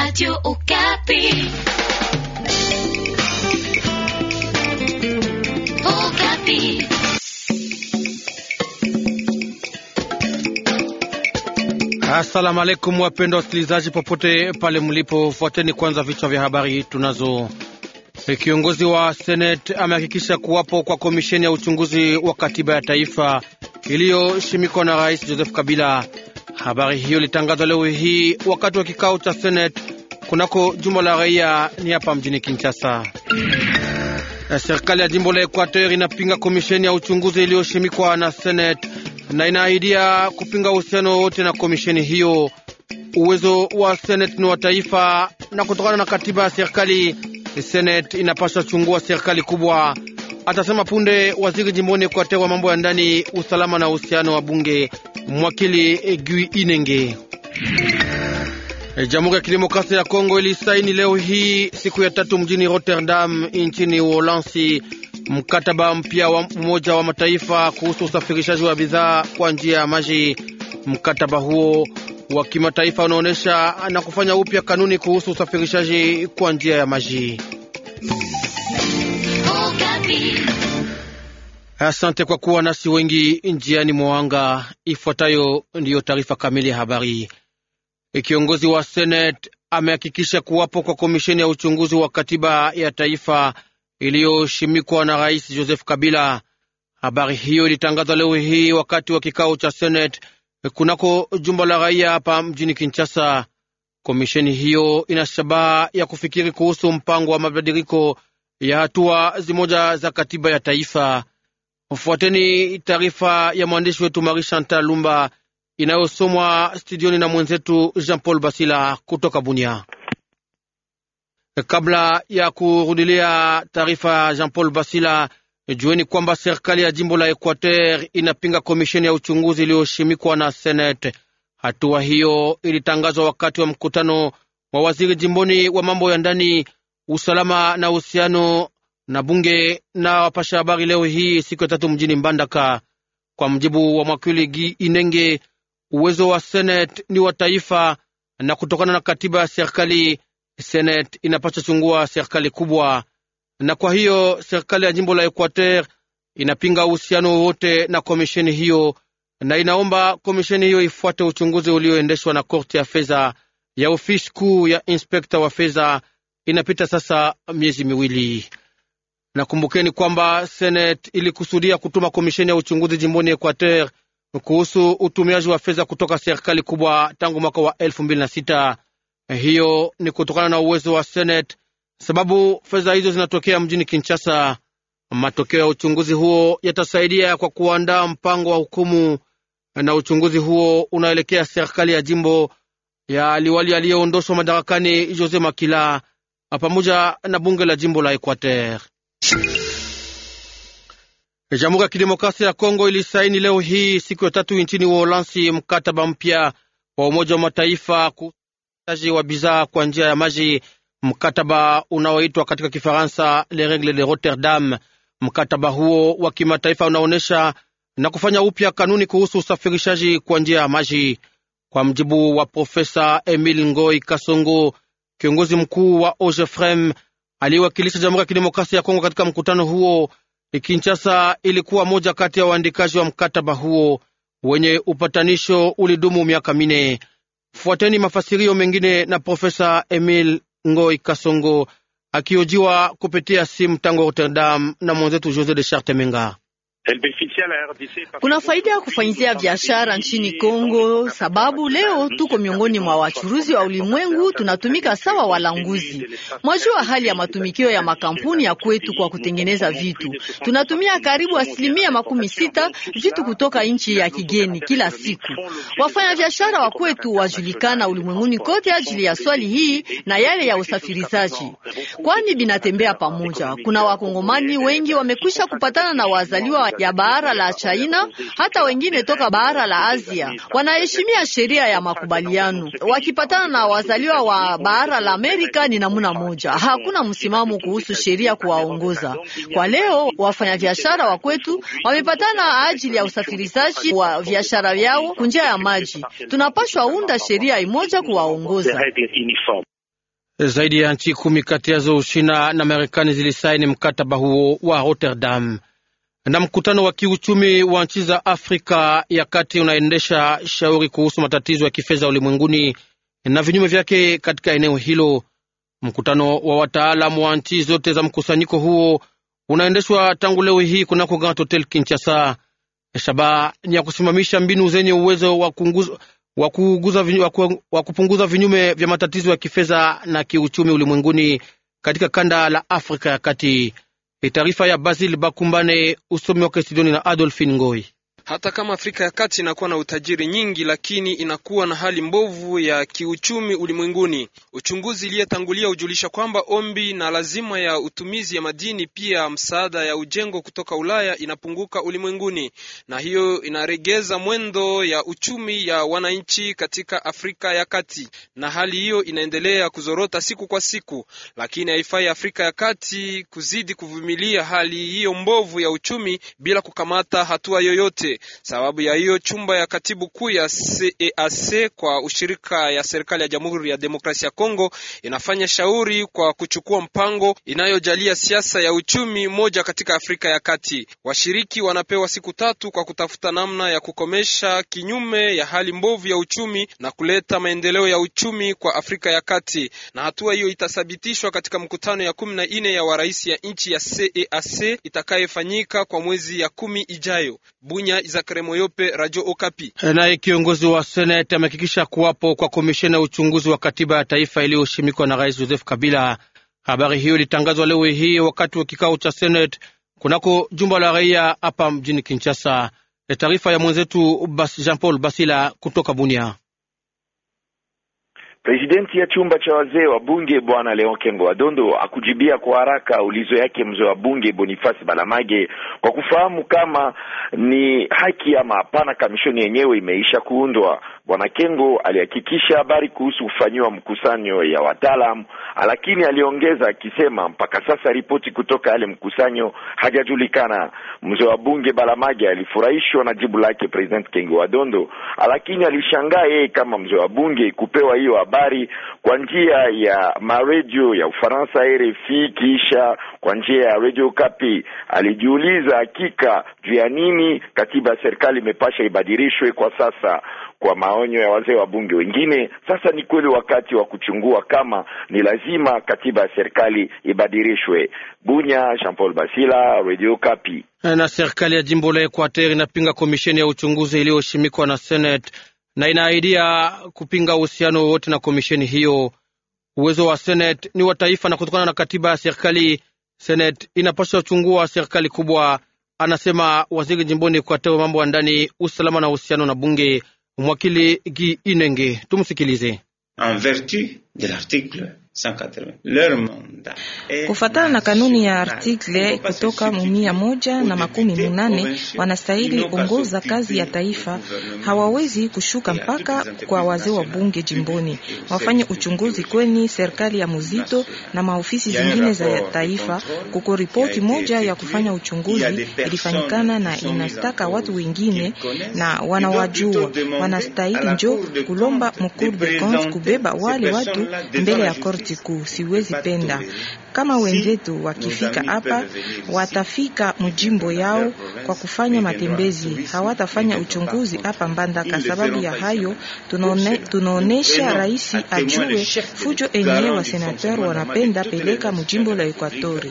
Radio Okapi. Okapi. Asalamu alaikum, wapendwa wasikilizaji popote pale mlipo, fuateni kwanza vichwa vya habari tunazo. Kiongozi wa Senate amehakikisha kuwapo kwa komisheni ya uchunguzi wa katiba ya taifa iliyoshimikwa na Rais Joseph Kabila. Habari hiyo ilitangazwa leo hii wakati wa kikao cha Senate kunako jumba la raia ni hapa mjini Kinshasa. Serikali ya jimbo la Equateur inapinga komisheni ya uchunguzi iliyoshimikwa na Senate na inaahidia kupinga uhusiano wote na komisheni hiyo. Uwezo wa Senate ni wa taifa, na kutokana na katiba ya serikali, Senate inapaswa chungua serikali kubwa, atasema punde waziri jimboni Equateur wa mambo ya ndani, usalama na uhusiano wa bunge, mwakili Gui Inenge. Jamhuri ya Kidemokrasia ya Kongo ilisaini leo hii siku ya tatu mjini Rotterdam nchini Uholanzi mkataba mpya wa Umoja wa Mataifa kuhusu usafirishaji wa bidhaa kwa njia ya maji. Mkataba huo wa kimataifa unaonyesha na kufanya upya kanuni kuhusu usafirishaji kwa njia ya maji. Asante kwa kuwa nasi wengi njiani mwanga. Ifuatayo ndiyo taarifa kamili ya habari. Kiongozi wa Senate amehakikisha kuwapo kwa komisheni ya uchunguzi wa katiba ya taifa iliyoshimikwa na Rais Joseph Kabila. Habari hiyo ilitangazwa leo hii wakati wa kikao cha Senate kunako jumba la raia hapa mjini Kinshasa. Komisheni hiyo ina shabaha ya kufikiri kuhusu mpango wa mabadiliko ya hatua zimoja za katiba ya taifa. Fuateni taarifa ya mwandishi wetu Marie Chantal Lumba inayosomwa studioni na mwenzetu Jean Paul Basila kutoka Bunia. Kabla ya kurudilia taarifa ya Jean Paul Basila, jueni kwamba serikali ya jimbo la Equateur inapinga komisheni ya uchunguzi iliyoshimikwa na Senate. Hatua hiyo ilitangazwa wakati wa mkutano wa waziri jimboni wa mambo ya ndani, usalama na uhusiano na bunge na wapasha habari leo hii siku ya tatu mjini Mbandaka. Kwa mjibu wa mwakili Gi Inenge, uwezo wa Senate ni wa taifa, na kutokana na katiba ya serikali Senate inapaswa chungua serikali kubwa, na kwa hiyo serikali ya jimbo la Equateur inapinga uhusiano wowote na komisheni hiyo, na inaomba komisheni hiyo ifuate uchunguzi ulioendeshwa na korti ya fedha ya ofisi kuu ya inspekta wa fedha. Inapita sasa miezi miwili. Nakumbukeni kwamba Senate ilikusudia kutuma komisheni ya uchunguzi jimboni Equateur kuhusu utumiaji wa fedha kutoka serikali kubwa tangu mwaka wa elfu mbili na sita. Hiyo ni kutokana na uwezo wa Senate, sababu fedha hizo zinatokea mjini Kinshasa. Matokeo ya uchunguzi huo yatasaidia kwa kuandaa mpango wa hukumu, na uchunguzi huo unaelekea serikali ya jimbo ya liwali aliyeondoshwa madarakani Jose Makila pamoja na bunge la jimbo la Equateur. Jamhuri ya Kidemokrasia ya Kongo ilisaini leo hii siku ya tatu nchini Uholanzi mkataba mpya wa Umoja wa Mataifa kusaji wa bidhaa kwa njia ya maji, mkataba unaoitwa katika Kifaransa Le Regle de Rotterdam. Mkataba huo wa kimataifa unaonyesha na kufanya upya kanuni kuhusu usafirishaji kwa njia ya maji. Kwa mjibu wa Profesa Emil Ngoi Kasongo, kiongozi mkuu wa OGEFREM aliyewakilisha Jamhuri ya Kidemokrasia ya Kongo katika mkutano huo, Kinshasa ilikuwa moja kati ya waandikaji wa mkataba huo wenye upatanisho ulidumu miaka mine. Fuateni mafasirio mengine na Profesa Emil Ngoi Kasongo akiojiwa kupitia simu tangu Rotterdam na mwenzetu Jose de Charte Menga. Kuna faida ya kufanyizia biashara nchini Kongo sababu leo tuko miongoni mwa wachuruzi wa ulimwengu, tunatumika sawa walanguzi. Mwajua hali ya matumikio ya makampuni ya kwetu kwa kutengeneza vitu, tunatumia karibu asilimia makumi sita vitu kutoka nchi ya kigeni kila siku. Wafanya biashara wa kwetu wajulikana ulimwenguni kote ajili ya swali hii na yale ya usafirizaji, kwani binatembea pamoja. Kuna wakongomani wengi wamekwisha kupatana na wazaliwa ya bara la China, hata wengine toka bara la Asia wanaheshimia sheria ya makubaliano. Wakipatana na wazaliwa wa bara la Amerika ni namuna moja, hakuna msimamo kuhusu sheria kuwaongoza. Kwa leo wafanyabiashara wa kwetu wamepatana ajili ya usafirishaji wa biashara vyao kunjia ya maji. Tunapashwa unda sheria imoja kuwaongoza. Zaidi ya nchi kumi kati yazo Uchina na Marekani zilisaini mkataba huo wa Rotterdam. Na mkutano wa kiuchumi wa nchi za Afrika ya kati unaendesha shauri kuhusu matatizo ya kifedha ulimwenguni na vinyume vyake katika eneo hilo. Mkutano wa wataalamu wa nchi zote za mkusanyiko huo unaendeshwa tangu leo hii kunako Grand Hotel Kinshasa. Shabaha ni ya kusimamisha mbinu zenye uwezo wa kupunguza vinyume vya matatizo ya kifedha na kiuchumi ulimwenguni katika kanda la Afrika ya kati. Taarifa ya Basil Bakumbane, usomi wake studioni na Adolfin Ngoi. Hata kama Afrika ya Kati inakuwa na utajiri nyingi, lakini inakuwa na hali mbovu ya kiuchumi ulimwenguni. Uchunguzi iliyetangulia hujulisha kwamba ombi na lazima ya utumizi ya madini pia msaada ya ujengo kutoka Ulaya inapunguka ulimwenguni, na hiyo inaregeza mwendo ya uchumi ya wananchi katika Afrika ya Kati, na hali hiyo inaendelea kuzorota siku kwa siku, lakini haifai Afrika ya Kati kuzidi kuvumilia hali hiyo mbovu ya uchumi bila kukamata hatua yoyote. Sababu ya hiyo chumba ya katibu kuu ya CEAC kwa ushirika ya serikali ya Jamhuri ya Demokrasia ya Kongo inafanya shauri kwa kuchukua mpango inayojalia siasa ya uchumi moja katika Afrika ya Kati. Washiriki wanapewa siku tatu kwa kutafuta namna ya kukomesha kinyume ya hali mbovu ya uchumi na kuleta maendeleo ya uchumi kwa Afrika ya Kati, na hatua hiyo itathibitishwa katika mkutano ya kumi na nne ya warais ya nchi ya CEAC itakayefanyika kwa mwezi ya kumi ijayo. Bunya Moyope, Radio Okapi. Naye kiongozi wa Seneti amehakikisha kuwapo kwa komisheni ya uchunguzi wa katiba ya taifa iliyoshimikwa na Rais Joseph Kabila. Habari hiyo ilitangazwa leo hii wakati wa kikao cha Seneti kunako jumba la raia hapa mjini Kinshasa. Taarifa ya mwenzetu Jean Paul Basila kutoka Bunia. Presidenti ya chumba cha wazee wa bunge bwana Leon Kengo Wadondo akujibia kwa haraka ulizo yake mzee wa bunge Boniface Balamage kwa kufahamu kama ni haki ama hapana kamishoni yenyewe imeisha kuundwa. Bwana Kengo alihakikisha habari kuhusu kufanyiwa mkusanyo ya wataalamu, lakini aliongeza akisema mpaka sasa ripoti kutoka yale mkusanyo hajajulikana. Mzee wa bunge Balamage alifurahishwa na jibu lake President Kengo Wadondo, lakini alishangaa yeye kama mzee wa bunge kupewa hiyo habari kwa njia ya maredio ya Ufaransa RFI, kisha kwa njia ya Radio Kapi. Alijiuliza hakika juu ya nini katiba ya serikali imepasha ibadilishwe kwa sasa kwa maonyo ya wazee wa bunge wengine. Sasa ni kweli wakati wa kuchungua kama ni lazima katiba ya serikali ibadilishwe. Bunya, Jean Paul Basila, Radio Kapi. Na serikali ya jimbo la Equateur inapinga komisheni ya uchunguzi iliyoshimikwa na Senate na inaahidia kupinga uhusiano wowote na komisheni hiyo. Uwezo wa Senate ni wa taifa, na kutokana na katiba ya serikali, Senate inapaswa chungua serikali kubwa, anasema waziri jimboni Equateur mambo ya ndani, usalama na uhusiano na bunge, mwakili Gi Inenge. Tumsikilize. En vertu de l'article Kufatana na kanuni ya artikle kutoka mumia moja na makumi munane wanastahili ongoza kazi ya taifa. Hawawezi kushuka mpaka kwa wazee wa bunge jimboni wafanye uchunguzi kweni serikali ya muzito na maofisi zingine za taifa. Kuko ripoti moja ya kufanya uchunguzi ilifanyikana na inastaka watu wengine na wanawajua, wanastahili njo kulomba mukuru de compte kubeba wale watu mbele ya korti kuu. Siwezi penda kama wenzetu wakifika hapa watafika mjimbo yao kwa kufanya matembezi, hawatafanya uchunguzi hapa Mbandaka. Sababu ya hayo tunaone, tunaonesha rais ajue fujo enye wa senateur wanapenda peleka mjimbo la Ekwatori.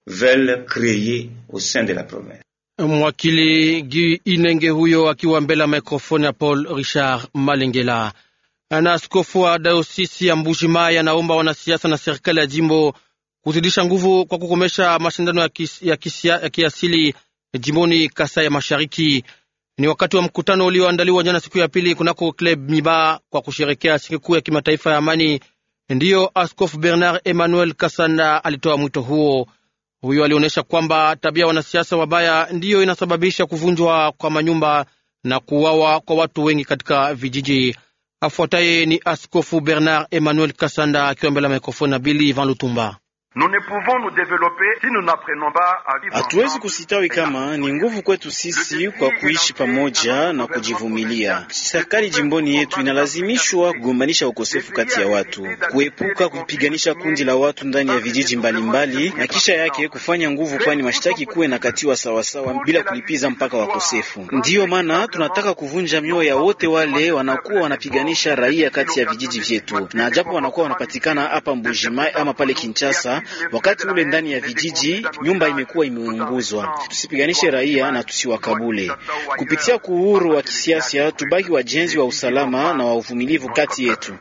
Mwakili Gi Inenge huyo akiwa mbele ya mikrofoni ya Paul Richard Malengela na askofu wa dayosisi ya Mbuji-Mayi anaomba wanasiasa na serikali ya jimbo kuzidisha nguvu kwa kukomesha mashindano ya, kis, ya, kisia, ya kiasili jimboni Kasai ya Mashariki. Ni wakati wa mkutano ulioandaliwa jana siku ya pili kunako Club Miba kwa kusherekea sikukuu ya kimataifa ya amani. Ndiyo askofu Bernard Emmanuel Kasanda alitoa mwito huo. Huyo alionyesha kwamba tabia wanasiasa wabaya ndiyo inasababisha kuvunjwa kwa manyumba na kuuawa kwa watu wengi katika vijiji. Afuataye ni askofu Bernard Emmanuel Kasanda akiwa mbele ya mikrofoni na Bili Van Lutumba. Hatuwezi kusitawi kama ni nguvu kwetu sisi kwa kuishi pamoja na kujivumilia. Serikali jimboni yetu inalazimishwa kugombanisha ukosefu kati ya watu, kuepuka kupiganisha kundi la watu ndani ya vijiji mbalimbali mbali, na kisha yake kufanya nguvu, kwani mashtaki kuwe na katiwa sawasawa bila kulipiza mpaka wakosefu. Ndiyo maana tunataka kuvunja mioyo ya wote wale wanakuwa wanapiganisha raia kati ya vijiji vyetu, na japo wanakuwa wanapatikana hapa Mbujimai ama pale Kinshasa, wakati ule ndani ya vijiji nyumba imekuwa imeunguzwa. Tusipiganishe raia na tusiwakabule. Kupitia kuhuru wa kisiasa, tubaki wajenzi wa usalama na wa uvumilivu kati yetu.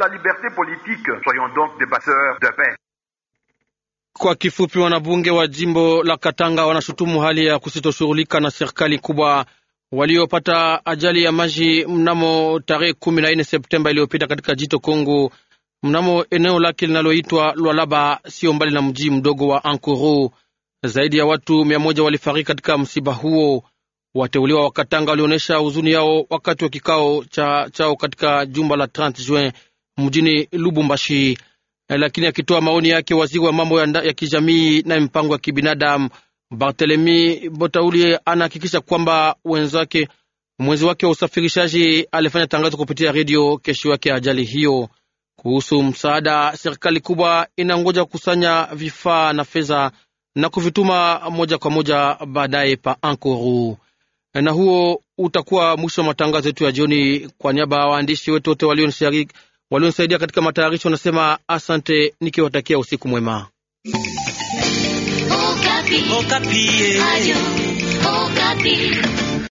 Kwa kifupi, wanabunge wa jimbo la Katanga wanashutumu hali ya kusitoshughulika na serikali kubwa waliopata ajali ya maji mnamo tarehe kumi na nne Septemba iliyopita katika jito Kongo, mnamo eneo lake linaloitwa Lwalaba, sio mbali na mji mdogo wa Ankuru. Zaidi ya watu mia moja walifariki katika msiba huo. Wateuliwa wa Katanga walionyesha huzuni yao wakati wa kikao cha, chao katika jumba la 30 Juin mjini Lubumbashi. Lakini akitoa maoni yake, waziri wa mambo ya, ya kijamii na mpango ya kibinadamu Barthelemy Botaulie anahakikisha kwamba wenzake mwenzi wake wa usafirishaji alifanya tangazo kupitia redio kesho yake ajali hiyo. Kuhusu msaada, serikali kubwa inangoja kukusanya vifaa na fedha na kuvituma moja kwa moja baadaye pa Ankuru. Na huo utakuwa mwisho wa matangazo yetu ya jioni. Kwa niaba ya waandishi wetu wote walionisaidia katika matayarisho, nasema asante nikiwatakia usiku mwema. Okapi. Okapi. Ayo, Okapi.